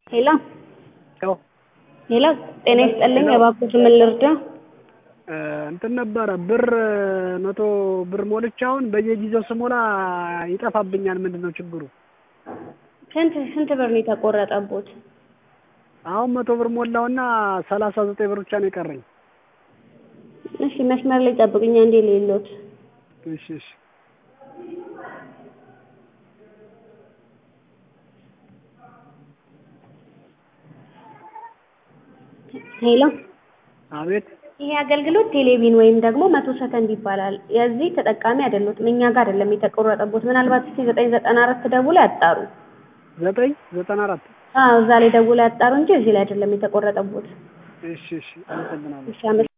ሄሎ ሄሎ ሄሎ ጤና ይስጥልኝ እባክዎት ምን ልርዳ? እንትን ነበረ ብር መቶ ብር ሞልቼ አሁን በየጊዜው ስሞላ ይጠፋብኛል ምንድን ነው ችግሩ? ስንት ስንት ብር ነው የተቆረጠብዎት? አሁን መቶ ብር ሞላሁና ሰላሳ ዘጠኝ ብር ብቻ ነው የቀረኝ። እሺ መስመር ላይ ይጠብቁኝ አንዴ ልይልዎት። እሺ እሺ ሄሎ አቤት ይሄ አገልግሎት ቴሌቪዥን ወይም ደግሞ መቶ ሰከንድ ይባላል። የዚህ ተጠቃሚ አይደሉትም። እኛ ጋር አይደለም የተቆረጠብዎት። ምናልባት እስኪ ዘጠኝ ዘጠና አራት ደውለው ያጣሩ። ዘጠኝ ዘጠና አራት አዎ እዛ ላይ ደውለው ያጣሩ እንጂ እዚህ ላይ አይደለም የተቆረጠብዎት። እሺ እሺ አመሰግናለሁ። እሺ አመ